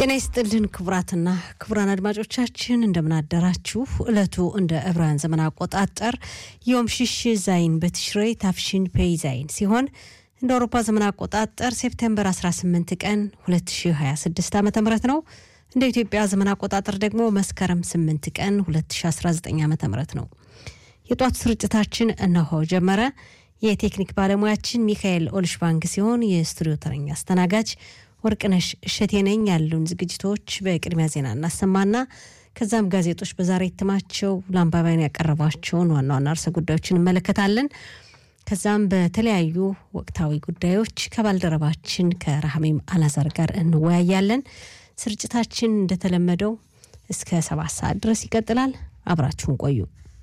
ጤና ይስጥልን ክቡራትና ክቡራን አድማጮቻችን እንደምናደራችሁ። ዕለቱ እንደ ዕብራውያን ዘመን አቆጣጠር ዮም ሽሽ ዛይን በትሽሬ ታፍሽን ፔይ ዛይን ሲሆን እንደ አውሮፓ ዘመን አቆጣጠር ሴፕቴምበር 18 ቀን 2026 ዓ ም ነው። እንደ ኢትዮጵያ ዘመን አቆጣጠር ደግሞ መስከረም 8 ቀን 2019 ዓ ም ነው። የጧቱ ስርጭታችን እነሆ ጀመረ። የቴክኒክ ባለሙያችን ሚካኤል ኦልሽባንግ ሲሆን የስቱዲዮ ተረኛ አስተናጋጅ ወርቅነሽ እሸቴ ነኝ። ያሉን ዝግጅቶች በቅድሚያ ዜና እናሰማና ከዛም ጋዜጦች በዛሬ እትማቸው ለአንባቢያን ያቀረቧቸውን ዋና ዋና ርዕሰ ጉዳዮችን እንመለከታለን። ከዛም በተለያዩ ወቅታዊ ጉዳዮች ከባልደረባችን ከራህሜም አላዛር ጋር እንወያያለን። ስርጭታችን እንደተለመደው እስከ ሰባት ሰዓት ድረስ ይቀጥላል። አብራችሁን ቆዩ።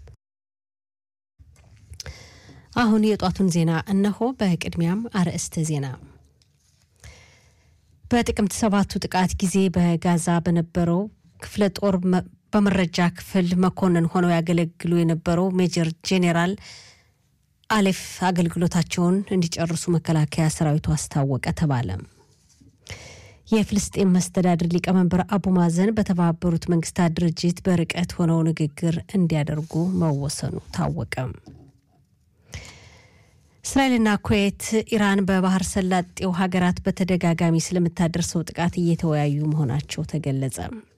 አሁን የጧቱን ዜና እነሆ። በቅድሚያም አርዕስተ ዜና በጥቅምት ሰባቱ ጥቃት ጊዜ በጋዛ በነበረው ክፍለ ጦር በመረጃ ክፍል መኮንን ሆነው ያገለግሉ የነበረው ሜጀር ጄኔራል አሌፍ አገልግሎታቸውን እንዲጨርሱ መከላከያ ሰራዊቱ አስታወቀ ተባለ። የፍልስጤም መስተዳድር ሊቀመንበር አቡ ማዘን በተባበሩት መንግስታት ድርጅት በርቀት ሆነው ንግግር እንዲያደርጉ መወሰኑ ታወቀ። እስራኤልና ኩዌት ኢራን በባህር ሰላጤው ሀገራት በተደጋጋሚ ስለምታደርሰው ጥቃት እየተወያዩ መሆናቸው ተገለጸ።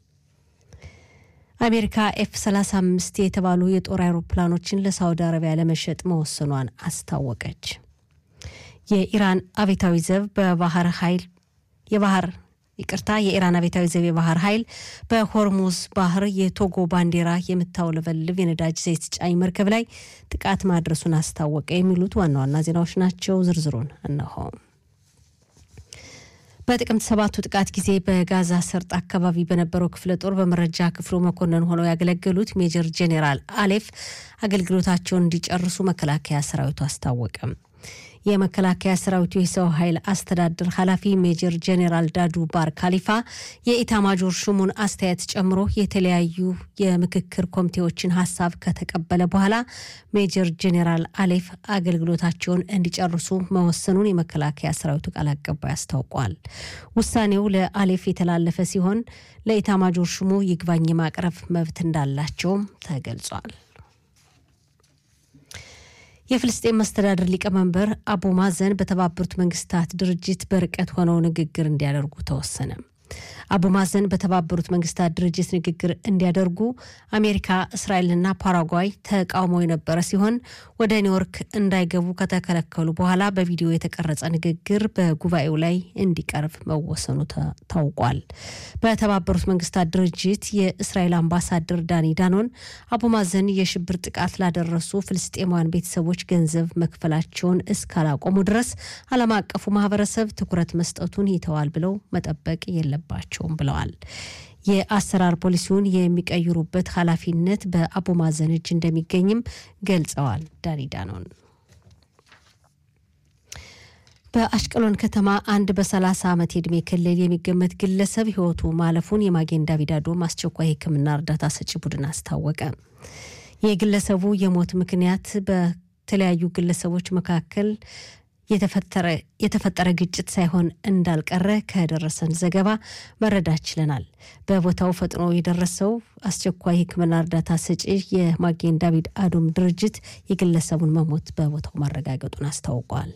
አሜሪካ ኤፍ 35 የተባሉ የጦር አውሮፕላኖችን ለሳውዲ አረቢያ ለመሸጥ መወሰኗን አስታወቀች። የኢራን አብዮታዊ ዘብ በባህር ኃይል የባህር ይቅርታ የኢራን አብዮታዊ ዘብ የባህር ኃይል በሆርሙዝ ባህር የቶጎ ባንዲራ የምታውለበልብ የነዳጅ ዘይት ጫኝ መርከብ ላይ ጥቃት ማድረሱን አስታወቀ። የሚሉት ዋና ዋና ዜናዎች ናቸው። ዝርዝሩን እነሆ። በጥቅምት ሰባቱ ጥቃት ጊዜ በጋዛ ሰርጥ አካባቢ በነበረው ክፍለ ጦር በመረጃ ክፍሉ መኮንን ሆነው ያገለገሉት ሜጀር ጄኔራል አሌፍ አገልግሎታቸውን እንዲጨርሱ መከላከያ ሰራዊቱ አስታወቀ። የመከላከያ ሰራዊቱ የሰው ኃይል አስተዳደር ኃላፊ ሜጀር ጄኔራል ዳዱ ባር ካሊፋ የኢታማጆር ሹሙን አስተያየት ጨምሮ የተለያዩ የምክክር ኮሚቴዎችን ሀሳብ ከተቀበለ በኋላ ሜጀር ጄኔራል አሌፍ አገልግሎታቸውን እንዲጨርሱ መወሰኑን የመከላከያ ሰራዊቱ ቃል አቀባይ አስታውቋል። ውሳኔው ለአሌፍ የተላለፈ ሲሆን ለኢታማጆር ሹሙ ይግባኝ የማቅረብ መብት እንዳላቸውም ተገልጿል። የፍልስጤን መስተዳድር ሊቀመንበር አቡ ማዘን በተባበሩት መንግስታት ድርጅት በርቀት ሆነው ንግግር እንዲያደርጉ ተወሰነ። አቡ ማዘን በተባበሩት መንግስታት ድርጅት ንግግር እንዲያደርጉ አሜሪካ፣ እስራኤልና ፓራጓይ ተቃውሞ የነበረ ሲሆን ወደ ኒውዮርክ እንዳይገቡ ከተከለከሉ በኋላ በቪዲዮ የተቀረጸ ንግግር በጉባኤው ላይ እንዲቀርብ መወሰኑ ታውቋል። በተባበሩት መንግስታት ድርጅት የእስራኤል አምባሳደር ዳኒ ዳኖን አቡ ማዘን የሽብር ጥቃት ላደረሱ ፍልስጤማውያን ቤተሰቦች ገንዘብ መክፈላቸውን እስካላቆሙ ድረስ ዓለም አቀፉ ማህበረሰብ ትኩረት መስጠቱን ይተዋል ብለው መጠበቅ የለባቸውም ብለዋል። የአሰራር ፖሊሲውን የሚቀይሩበት ኃላፊነት በአቡ ማዘን እጅ እንደሚገኝም ገልጸዋል። ዳኒ ዳኖን በአሽቀሎን ከተማ አንድ በ30 ዓመት የዕድሜ ክልል የሚገመት ግለሰብ ህይወቱ ማለፉን የማጌን ዳቪድ አዶም አስቸኳይ ሕክምና እርዳታ ሰጪ ቡድን አስታወቀ። የግለሰቡ የሞት ምክንያት በተለያዩ ግለሰቦች መካከል የተፈጠረ ግጭት ሳይሆን እንዳልቀረ ከደረሰን ዘገባ መረዳት ችለናል። በቦታው ፈጥኖ የደረሰው አስቸኳይ ሕክምና እርዳታ ሰጪ የማጌን ዳቪድ አዶም ድርጅት የግለሰቡን መሞት በቦታው ማረጋገጡን አስታውቋል።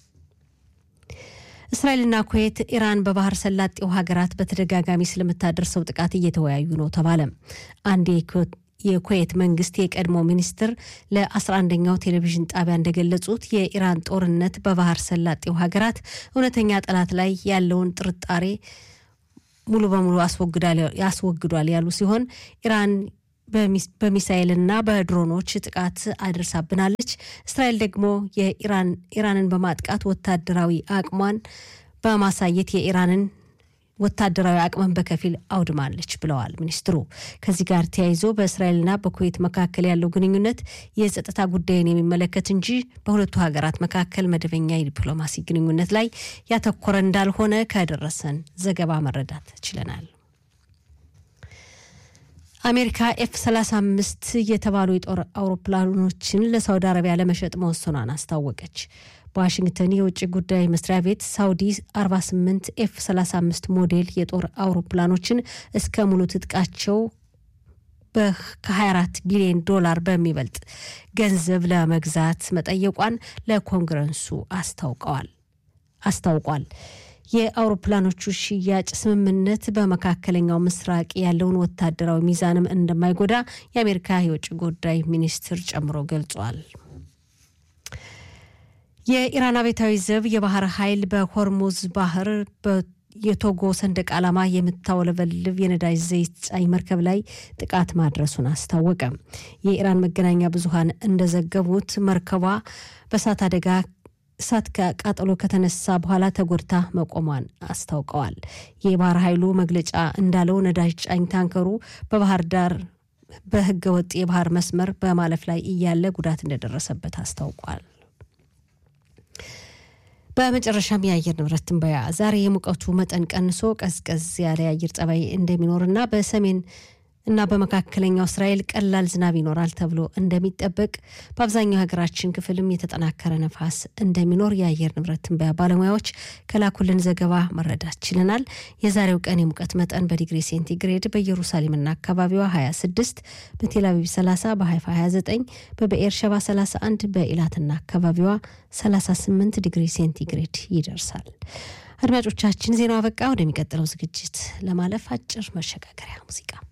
እስራኤልና ኩዌት ኢራን በባህር ሰላጤው ሀገራት በተደጋጋሚ ስለምታደርሰው ጥቃት እየተወያዩ ነው ተባለ። አንድ የኩዌት መንግስት የቀድሞ ሚኒስትር ለ11ኛው ቴሌቪዥን ጣቢያ እንደገለጹት የኢራን ጦርነት በባህር ሰላጤው ሀገራት እውነተኛ ጠላት ላይ ያለውን ጥርጣሬ ሙሉ በሙሉ ያስወግዷል ያሉ ሲሆን ኢራን በሚሳኤልና በድሮኖች ጥቃት አድርሳብናለች። እስራኤል ደግሞ የኢራንን በማጥቃት ወታደራዊ አቅሟን በማሳየት የኢራንን ወታደራዊ አቅምን በከፊል አውድማለች ብለዋል ሚኒስትሩ። ከዚህ ጋር ተያይዞ በእስራኤልና በኩዌት መካከል ያለው ግንኙነት የጸጥታ ጉዳይን የሚመለከት እንጂ በሁለቱ ሀገራት መካከል መደበኛ የዲፕሎማሲ ግንኙነት ላይ ያተኮረ እንዳልሆነ ከደረሰን ዘገባ መረዳት ችለናል። አሜሪካ ኤፍ 35 የተባሉ የጦር አውሮፕላኖችን ለሳውዲ አረቢያ ለመሸጥ መወሰኗን አስታወቀች። በዋሽንግተን የውጭ ጉዳይ መስሪያ ቤት ሳውዲ 48 ኤፍ 35 ሞዴል የጦር አውሮፕላኖችን እስከ ሙሉ ትጥቃቸው ከ24 ቢሊዮን ዶላር በሚበልጥ ገንዘብ ለመግዛት መጠየቋን ለኮንግረሱ አስታውቀዋል አስታውቋል። የአውሮፕላኖቹ ሽያጭ ስምምነት በመካከለኛው ምስራቅ ያለውን ወታደራዊ ሚዛንም እንደማይጎዳ የአሜሪካ የውጭ ጉዳይ ሚኒስትር ጨምሮ ገልጿል። የኢራን አብዮታዊ ዘብ የባህር ኃይል በሆርሙዝ ባህር የቶጎ ሰንደቅ ዓላማ የምታውለበልብ የነዳጅ ዘይት ጫኝ መርከብ ላይ ጥቃት ማድረሱን አስታወቀ። የኢራን መገናኛ ብዙኃን እንደዘገቡት መርከቧ በእሳት አደጋ እሳት ከቃጠሎ ከተነሳ በኋላ ተጎድታ መቆሟን አስታውቀዋል። የባህር ኃይሉ መግለጫ እንዳለው ነዳጅ ጫኝ ታንከሩ በባህር ዳር በህገ ወጥ የባህር መስመር በማለፍ ላይ እያለ ጉዳት እንደደረሰበት አስታውቋል። በመጨረሻም የአየር ንብረት ትንበያ ዛሬ የሙቀቱ መጠን ቀንሶ ቀዝቀዝ ያለ የአየር ጸባይ እንደሚኖርና በሰሜን እና በመካከለኛው እስራኤል ቀላል ዝናብ ይኖራል ተብሎ እንደሚጠበቅ በአብዛኛው ሀገራችን ክፍልም የተጠናከረ ነፋስ እንደሚኖር የአየር ንብረት ትንበያ ባለሙያዎች ከላኩልን ዘገባ መረዳት ችለናል። የዛሬው ቀን የሙቀት መጠን በዲግሪ ሴንቲግሬድ በኢየሩሳሌምና አካባቢዋ 26፣ በቴልአቪቭ 30፣ በሀይፋ 29፣ በብኤር ሸባ 31፣ በኢላትና አካባቢዋ 38 ዲግሪ ሴንቲግሬድ ይደርሳል። አድማጮቻችን ዜናው አበቃ። ወደሚቀጥለው ዝግጅት ለማለፍ አጭር መሸጋገሪያ ሙዚቃ